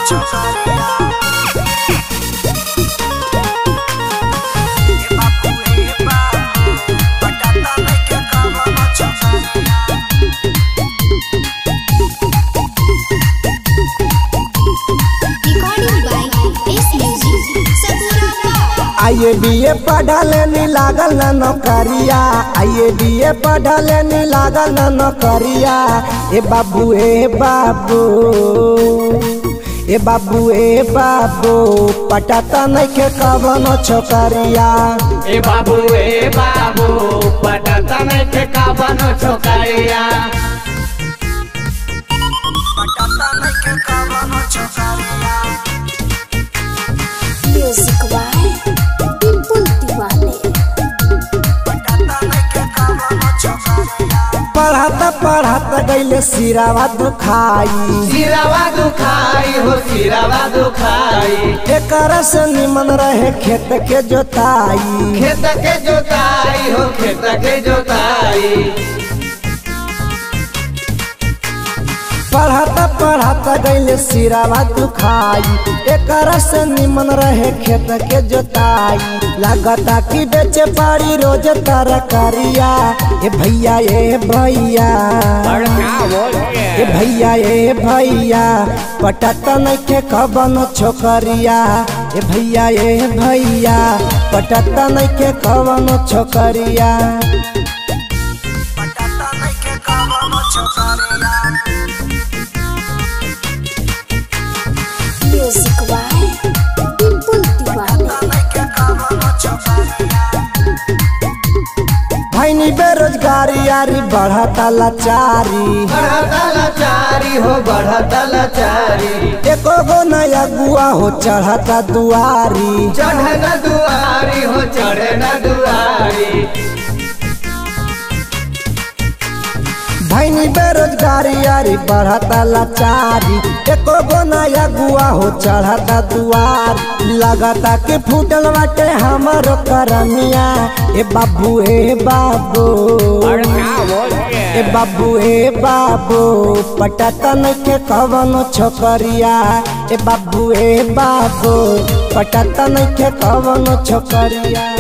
Recording by S Music Sakura आइए BA पढ़ले नी लागल न नौकरिया आइए बीए पढ़ले नी लागल न नौकरिया ए बाबू ए बाबू ए बाबू ए बाबू पटाता नहीं के कवनो छोकरिया ए बाबू ए बाबू पटता नहीं थे काबनो छोकरिया Music by Pipul Diwali पढ़ाता पढ़ाता गईले सिरावा दुखाई सिरावा दुखाई हो सिरावा दुखाई एकर से निमन रहे खेत के जोताई खेत के जोताई हो खेत के जोताई पढ़ाता पढ़ाता गईले सिरावा दुखाई एकर से निमन रहे खेत के जोताई लागता कि बेचे पारी रोज तरकारिया ए भैया ए भैया ए भैया ए भैया पटाता नहीं के कबन छोकरिया ए भैया ए भैया पटाता नहीं के कबन छोकरिया Music by Pipul Diwali भैनी बेरोजगारी यारी बढ़ता लाचारी बढ़ता लाचारी हो बढ़ता लाचारी एको गो नया गुआ हो चढ़ता दुआरी चढ़े न दुआरी हो चढ़े न दुआरी भैनी बेरोजगारी यारी बढ़ता लाचारी एको गो नया गुआ हो चढ़ता दुआर लगता कि फूटल बाटे हमारो करमिया ए बाबू ए बाबू ए बाबू ए बाबू पटाता नहीं के कवनो छोकरिया ए बाबू ए बाबू पटाता नहीं के कवनो छोकरिया